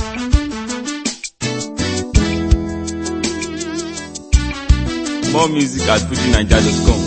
More music at fujinaija.com.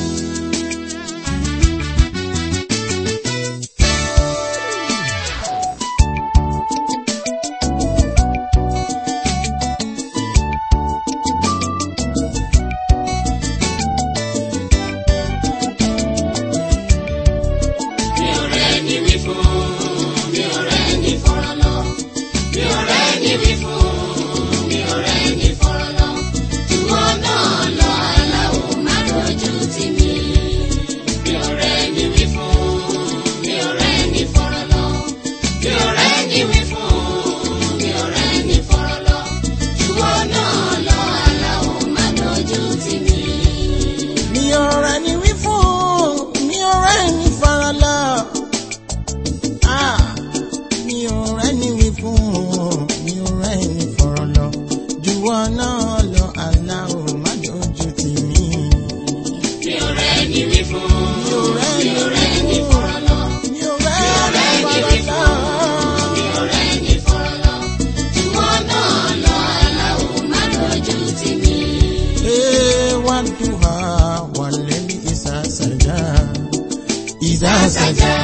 mi ò rẹ́ ní wí fún mi ò rẹ́ ní fọ̀rọ̀ lọ mi ò rẹ́ ní wí fún mi ò rẹ́ ní fọ̀rọ̀ lọ ìwọ náà lọ aláwo má dojú tì mí mi ò rẹ́ ní wí fún mi ò rẹ́ ní fọ̀rọ̀ lọ mi ò rẹ́ ní wí fún mi ò rẹ́ ní fọ̀rọ̀ lọ ìwọ náà lọ aláwo má dojú tì mí. mi ò rẹ̀ ní wí fún mi ò rẹ̀ ní farala Ah, mi ò rẹ̀ ní wí fún mi ò rẹ̀ ní farala juwọ́ náà lọ aláwọ̀ má dojú tì mí. mi ò rẹ́ ní wí fún mi ò rẹ̀ mi ò rẹ́ ní ní wí fọ̀rọ̀ lọ. fún mi ò rẹ̀ ní farala. mi ò rẹ́ ní fọ̀rọ̀ lọ. ìwọ náà lọ aláwo má dojú tì mí. Eh, wadduha wallayli idha saja idha saja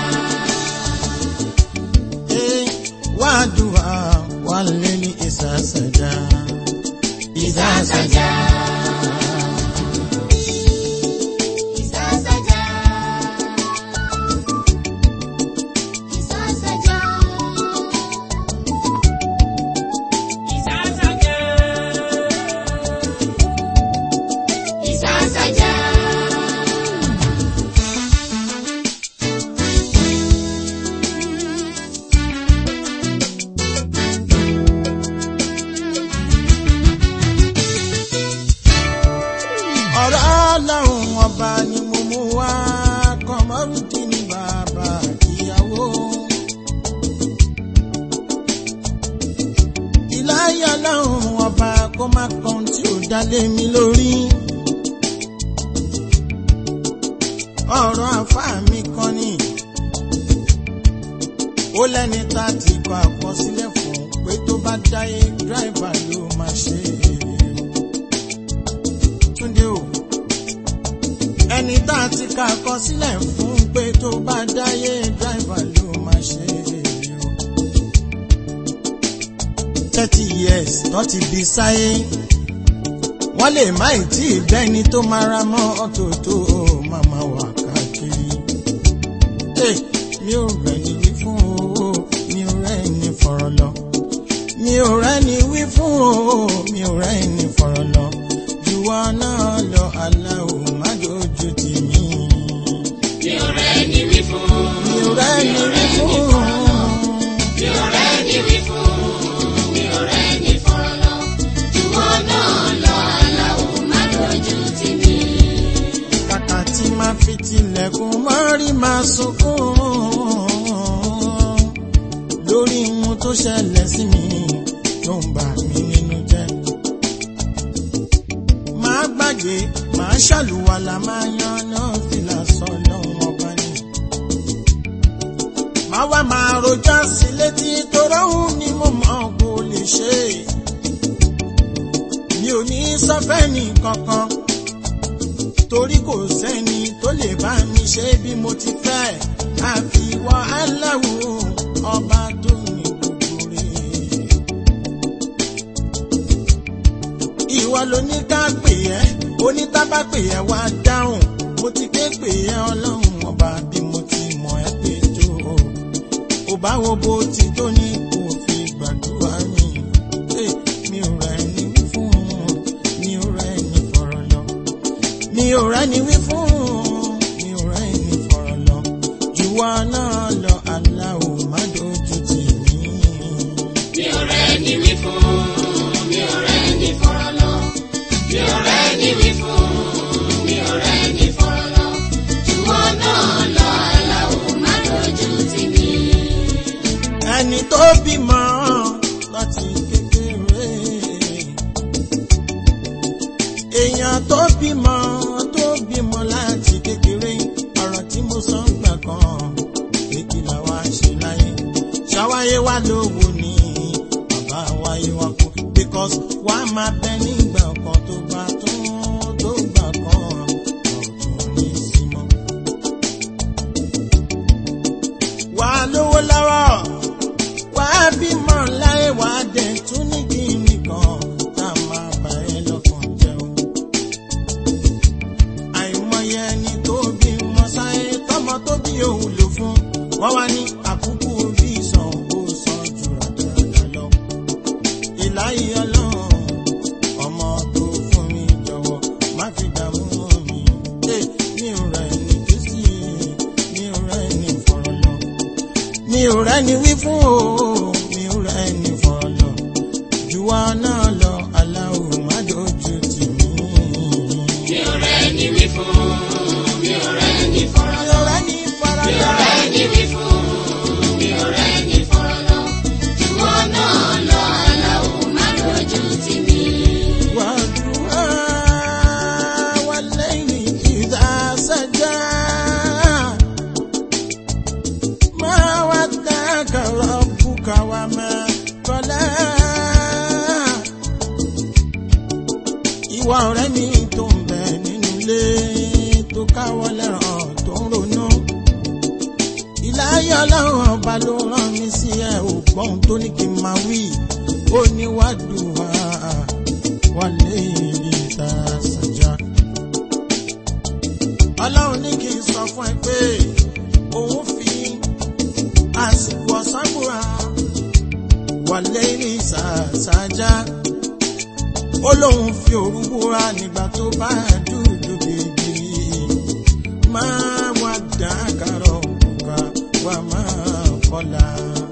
Eh, wadduha wallayli idha saja idha saja Ìsásájá. Ìsásájá. Ìsásájá. Ìsásájá. ọ̀rọ̀ ọlọ́run ọba ni mo mú wá kọmọrùdì ní bàbá ìyàwó. ìláyà ọlọ́run ọba kó má kan tí ò dálé mi lórí. ọ̀rọ̀ àfáà mi kan ni ó lẹ́ni tá a ti kọ àkọsílẹ̀ fún pé tó bá dáyé dráìvà ló máa ṣe é. Túndé o ẹni tá a ti kà kọ sílẹ̀ fún pé tó bá dáyé dráìvà ló máa ṣe é o. thirty years tó ti bí sáyé wọ́n lè má ì tí ì bẹ́ni tó máa ra mọ́ ọ̀tọ̀ tó màmá wà káàkiri. Hey, mi ò rẹ̀ ní wí fún o mi ò rẹ̀ ní fọ̀rọ̀ lọ mi ò rẹ̀ ní wí fún o mi ò rẹ̀ ní fọ̀rọ̀ lọ juwọ́ náà lọ aláwo má dojú tì mí. Mi ò rẹ́ ní wí fún. mi ò rẹ̀ ní wí fún Mi ò rẹ́ ní wí fún. Mi ò rẹ́ ní fọ̀rọ̀ lọ. Ìwọ náà lọ aláwo má dojú tì mí. kàkà tí máa fi tilẹ̀kùn mọ́rí máa sunkún lórí ohun tó ṣẹlẹ̀ sí mi tó ń bà mí nínú jẹ́. máa gbàgbé máa ṣàlùwàlà máa yan náà fìlà sọ lọ́hùn ọba ni. máa wá máa rojọ́ sí létí toróhùn ni mo mọ̀ kó lè ṣe. mi ò ní sọ́fẹ́ni kankan torí kò sẹ́ni tó lè bá mi ṣe bí mo ti fẹ́ àfiwọ́ aláwo ọba tó ní gbogbo rẹ̀. ìwọ ló ní ká pè ẹ́ onítàbá pè ẹ́ wá dáhùn mo ti ké pè ẹ́ ọlọ́run ọba bí mo ti mọ̀ ẹ́ pé tó o bá wo bó ti tó ní kò fi gbàdúrà mi Hey, mi ò rẹ̀ ní fún mi ò rẹ̀ ní fọ̀rọ̀ lọ mi ò rẹ́ni wí fún mi ò rẹ́ni fọ̀rọ̀ lọ juwọ́ náà lọ aláwo má dojú tì mí. Mi ò rẹ́ ní wí fún. Mi ò rẹ́ ní fọ̀rọ̀ lọ. Mi ò rẹ́ ní wí fún. Mi ò rẹ́ ní fọ̀rọ̀ lọ. Ìwọ náà lọ aláwo má dojú tì mí. ẹni tó bímọ láti kékeré èèyàn tó bímọ tó bímọ láti kékeré ọ̀rọ̀ tí mo sọ ń gbà kan èkì làwa ṣe láyé ṣàwáyé wá lówó ní bá wáyé wá kú because wà á máa bẹ nígbà kan tó bá tún tó gbà kan ọ̀tún ní símọ́. wà á lówó lọ́wọ́ wà á bímọ láyé wà á dẹ̀ tún ní kíni kan tá a máa bá ẹ lọ́kàn jẹun. àìmọye ẹni tó bí mọ sáyé tọmọ tó bí òun lò fún wọn wá ní àkúkú bí ìsàn ó sàn jù ràdàràdà lọ. ìláyé ọlọ́run ọmọ tó fún mi jọ̀wọ́ má fi dààmú mi. Ẹ, mi ò rẹ̀ ní kìsì mi ò rẹ̀ ní fọ̀rọ̀ lọ mi ò rẹ́ni wí fún o mi ò rẹ́ni fọ̀rọ̀ lọ juwa náà lọ aláwo má dojú tì mí. mi ò rẹ́ni wí fún mi ò rẹ́ni fọ̀rọ̀ mi lọ. ò rẹ́ni fọ̀rọ̀ mi ò lọ. rẹ́ni wí fún mi ò rẹ́ni fọ̀rọ̀ lọ. ìwọ náà lọ aláwo má dojú tì mí. wàdùá wàlẹ́yìn ìdá sẹ́jà máa wá dákàrọ̀ bùkà wà máa kọ́lá. ìwà ọ̀rẹ́ mi tó ń bẹ nínú ilé tó káwọ́ lẹ́ràn tó ń ronú. ìláyọ̀ ọlọ́run ọba ló rán mi sí ẹ ò gbọ́n tó ní kí n máa wí ó ní wàdùá wálé ìta sàjà. ọlọ́run ní kí n sọ fún ẹ pé òun fi àsìkò ọ̀sán búra wálé ìta sàjà. ó lóun fi òru búra nígbà tó bá dúdú bèbè máa wá dákàrọ̀ òkúka wá máa kọ́la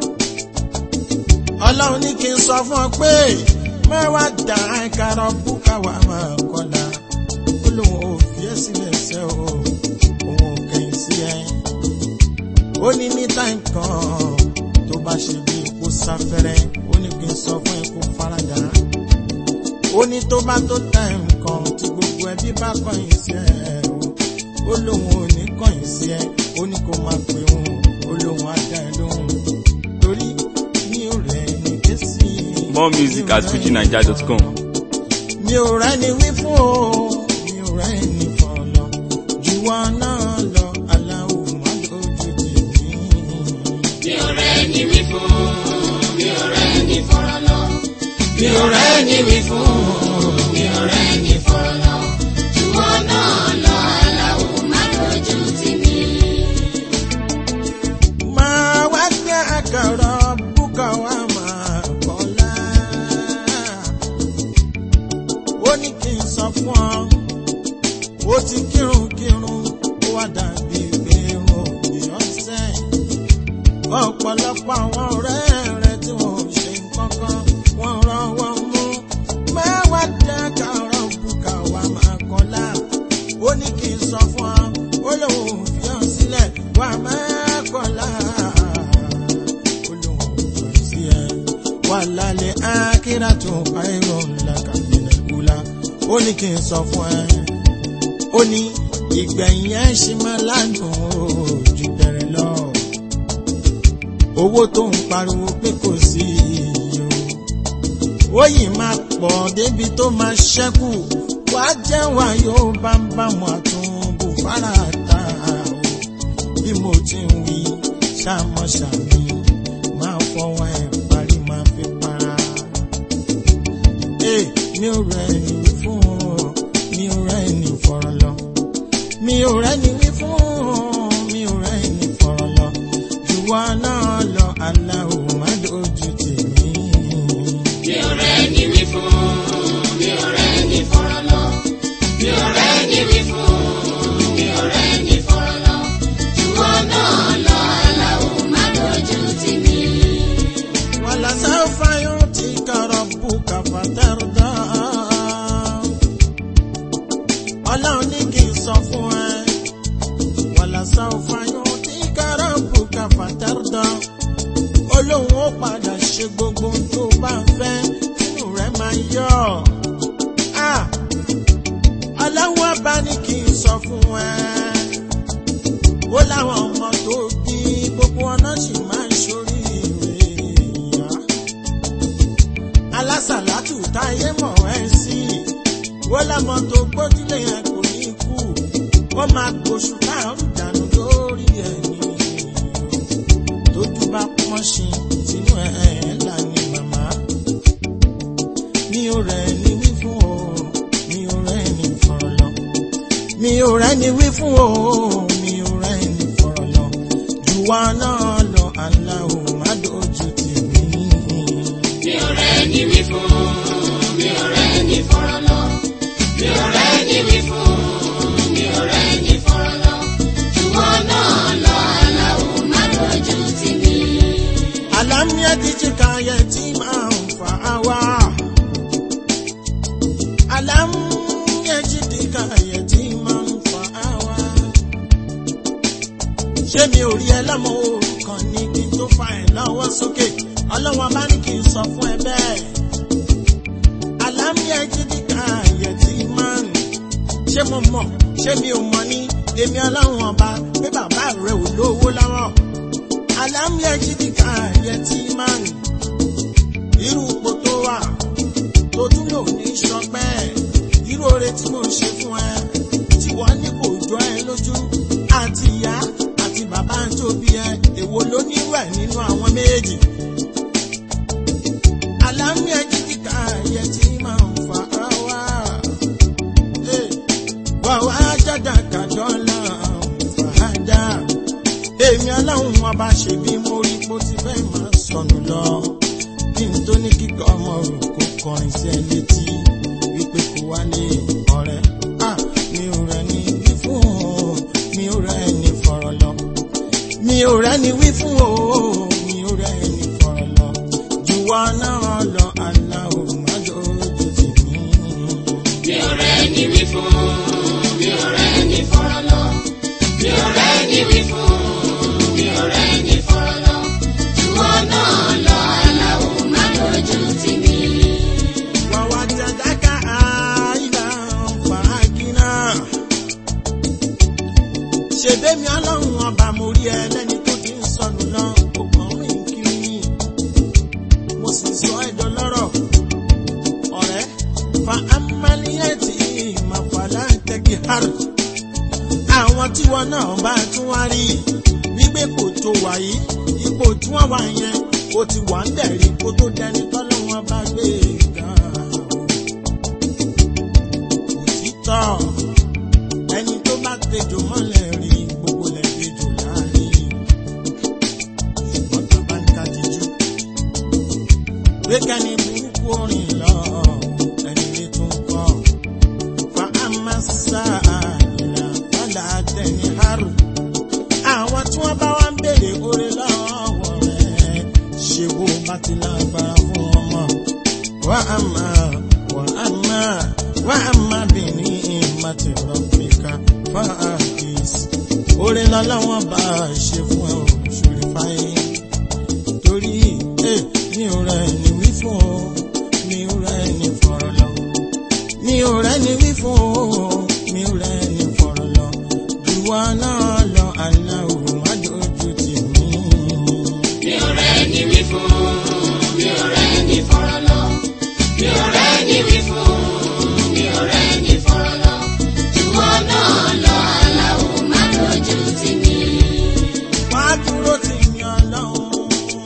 ọlọ́run ní kí n sọ fún ọ pé mẹ́wàá dà ẹ̀kárọ̀ búkà wà máa kọ́la ó lóun ò fi ẹ́ sílẹ̀ ṣẹ́ o òun ò kẹ́yìn sí ẹ. ó ní ní táìm kan tó bá ṣe bí kó sáfẹ́rẹ́ ó ní kí n sọ fún ẹ kó faradà. ó ní tó bá tó táìm kan tí gbogbo ẹbí bá kọ̀yìn sí ẹ o ó lóun ò ní kọ̀yìn sí ẹ ó ní kó máa pè òun ó lóun á dá ẹ lóhùn torí mi ò rẹ̀ ní késì. More music at fujinaija.com. mi ò rẹ́ni wí fún o mi ò rẹ́ni fọ̀lọ́ jù wọn náà lọ aláwo má lójú tì mí. mi ò rẹ́ni wí fún mi ò rẹ́ni fọ̀rọ̀ lọ. mi ò rẹ́ni wí fún mi ò rẹ́ni fọ̀rọ̀ lọ. ìwọ náà lọ aláwo má dojú tì mí. máa wá gbé àkàrà búkà wá máa kọ́lá. ó ní kí n sọ fún ọ ó ti kírun kírun ó wá dàbí pé irun èèyàn sẹ́yìn. ọ̀pọ̀lọpọ̀ àwọn ọ̀rẹ́ rẹ̀ tí wọ́n ò ṣe nǹkankan wọ́n rán wọn mú. máa wá gbé àkàrà búkà wá máa kọ́lá. ó ní kí n sọ fún ọ ó lóun ò fi hàn sílẹ̀ wá máa kọ́lá. ó lóun ò fi hàn sí ẹ. wà lálẹ́ ákírà tó káírò ńlá kàmínà kúlá. ó ní kí n sọ fún ẹ. ó ní ìgbẹ̀yìn ẹ̀ ṣì máa ládùn ojú bẹ̀rẹ̀ lọ. owó tó ń pariwo pé kò sí iyì o ó yìí máa pọ̀ débi tó máa ṣẹ́kù wá jẹ́ wá yóò bá ń bá mu àtúnbù fara ta o bí mo ti ń wí ṣàmọ́ ṣàmì máa fọwọ́ ẹ̀ parí máa fi para. Ee, mi ò rẹ̀ ní wí fún ọ, mi ò rẹ̀ ní fọ̀rọ̀ lọ. Mi ò rẹ̀ ní wí fún ọ, mi ò rẹ̀ ní fọ̀rọ̀ lọ. Jùwọ́ náà lọ, aláwo má dojú tì mí. mi ò rẹ́ni wí fún mi ò rẹ́ni fọ̀rọ̀ lọ. mi ò rẹ́ni wí fún mi ò rẹ́ni fọ̀rọ̀ lọ. ìwọ náà lọ aláwo má dojú tì mí. ولسوف يعطيك ربك فترضى ọlọ́run ní kí n sọ fún ẹ ولسوف يعطيك ربك فترضى olóhùn ó padà ṣe gbogbo ohun tó bá ń fẹ́ nínú rẹ̀ máa yọ̀ Ah! ọlọ́run ọba ní kí n sọ fún ẹ ó láwọn ọmọ tó bí gbogbo ọ̀nà sì máa ń ṣoríire ìyá alásàlátù táyé mọ̀ ẹ́ sí wọ́n lámọ́ tó gbójúlé yẹn kò ní kú wọ́n máa gbóṣù láàrú dànù lórí ẹ̀yìn tójú bá pọ́n sí sínú ẹ̀ là ní màmá mi ò rẹ̀ ní wí fún o mi ò rẹ̀ ní fọ̀rọ̀ lọ mi ò rẹ̀ ní wí fún o mi ò rẹ̀ ní fọ̀rọ̀ lọ jù wá náà lọ aláwo má dojú tì mí. mi ò rẹ̀ ní wí fún mi ò rẹ̀ ní fọ̀rọ̀ lọ mi ò rẹ̀ ní wí fún mi ò rẹ̀ ní fọ̀rọ̀ lọ ṣùgbọ́n náà lọ aláwo má lójú tì mí. alamia dijika yetima mfaawa alamia jidika yetima mfaawa ṣé mi ò rí ẹ lọ́mọ òrukàn ní kí n tó fa ẹ̀ lọ́wọ́ sókè ọlọ́wọ́n bá ní kí n sọ fún ẹ bẹ́ẹ̀ alamia jidika yetima ṣé mo mọ̀ ṣé mi ò mọ̀ ní èmi ọlọ́run ọba pé bàbá rẹ ò lówó lọ́wọ́ alámìẹ́jìdìkà yẹtí máa ń irú ipò tó wà tó tún lò ní sọpẹ́ irú oore tí mo ṣe fún ẹ tí wọ́n ní kò jọ ẹ lójú àti ìyá àti bàbá tó bí ẹ èwo ló nírú ẹ nínú àwọn méjì. alámìẹ́jìdìkà yẹtí máa ń fa wá wà wá jájà kàdọ́là fàájà èmi aláwọn ọba ṣe bí mo rí bó ti fẹ́ máa sọnù lọ kí n tó ní kíkọ́ ọmọ rò kó kọrin sí ẹ létí wípé kò wálé ọ̀rẹ́ à mi ò rẹ̀ ní wí fún o mi ò rẹ̀ ní fọ̀rọ̀ lọ mi ò rẹ̀ ní wí fún o mi ò rẹ̀ ní fọ̀rọ̀ lọ jù wá náà lọ aláwọ̀ má dojú tì mí. mi ò rẹ̀ ní wí fún mi ò rẹ̀ ní fọ̀rọ̀ lọ mi ò rẹ̀ ní wí fún mi ò rẹ̀ ní fọ̀rọ̀ lọ ṣùgbọ́n náà lọ aláwo má lójú tì mí. wawajadaka aila fàákínà ṣèbémi ọlọ́run ọba mo rí ẹ lẹ́ni tó ti ń sọnù lọ ọgbọ̀n rìn kiri ni mo sì sọ ẹ̀dọ̀ lọ́rọ̀ ọ̀rẹ́ fa amaliyeti mafala tẹ́kì har àwọn tí wọn náà bá tún wá rí wípé kò tó wà yìí ipò tí wọ́n wà yẹn ó ti wà ń dẹ̀rí kó tó dẹni tọ́lọ́wọ́n bá gbé ga òtítọ́ ẹni tó bá tejò mọ́lẹ̀ rí gbogbo lẹ̀ tejò láàrin ṣùgbọ́n tó bá ń ká jíjú pé kẹ́ni burúkú orin lọ ẹni lè tún kọ́ fa amasa ìlà padà tẹ̀ni haru àwọn tí wọ́n bá wá ń béèrè oore lọ́wọ́ rẹ̀ ṣe bó bá ti lágbára fún ọmọ wà á máa wà á máa wà á máa bì ní ìmọ̀tì rọ̀bìkà fáàkìs oore lọ́lọ́wọ́ bá ṣe fún ẹ òṣèré fáyé torí ẹ mi ò rẹ̀ ní wí fún o mi ò rẹ̀ ní fọ̀rọ̀ lọ mi ò rẹ̀ ní wí fún o mi ò rẹ̀ ní fọ̀rọ̀ lọ ìwọ náà lọ aláwò má dojú tì mí. mi ò rẹ̀ ní wí fún mi ò rẹ̀ ní fọ̀rọ̀ lọ mi ò rẹ̀ ní wí fún mi ò rẹ̀ ní fọ̀rọ̀ lọ ṣùgbọ́n náà lọ aláwo má lójú tì mí. wá dúró tì mí ọlọ́run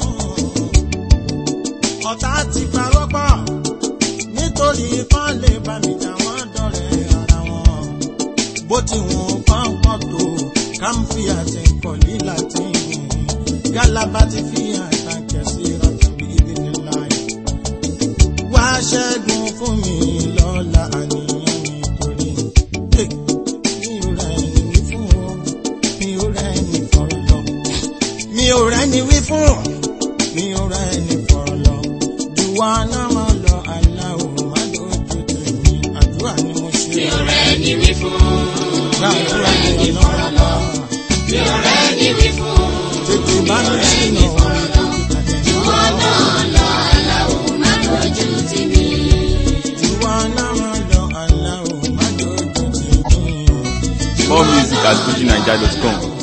ọ̀tá ti parọ́ pọ̀ nítorí kán lè bá mi jà wọ́n dọ̀rẹ́ ara wọn bó ti wọn kán pọ̀ tó káńfì àti nkọ̀lí láti gálábà ti fi àtàkẹ́ sí rọ́tàbí ìdílé láì wá ṣẹ́gun fún mi lọ́la àníyàn mi torí eh, mi ò rẹ̀ ní wí fún o mi ò rẹ̀ ní fọ̀rọ̀ lọ mi ò rẹ̀ ní wí fún o mi ò rẹ̀ ní fọ̀rọ̀ lọ jù wá náà máa lọ aláwọ̀ má dojú tèmi àdúrà ni mo ṣe mi ò rẹ̀ ní wí fún gbàdúrà ni ọlọ́run lọ mi ò rẹ̀ ní wí fún tètè bá mi sínú orin tó ti tàjẹ̀ ṣùgbọ́n náà lọ aláwo má lójú tì mí. jù wá náà máa lọ aláwọ̀ má dojú tèmi. More music at FujiNiger.com.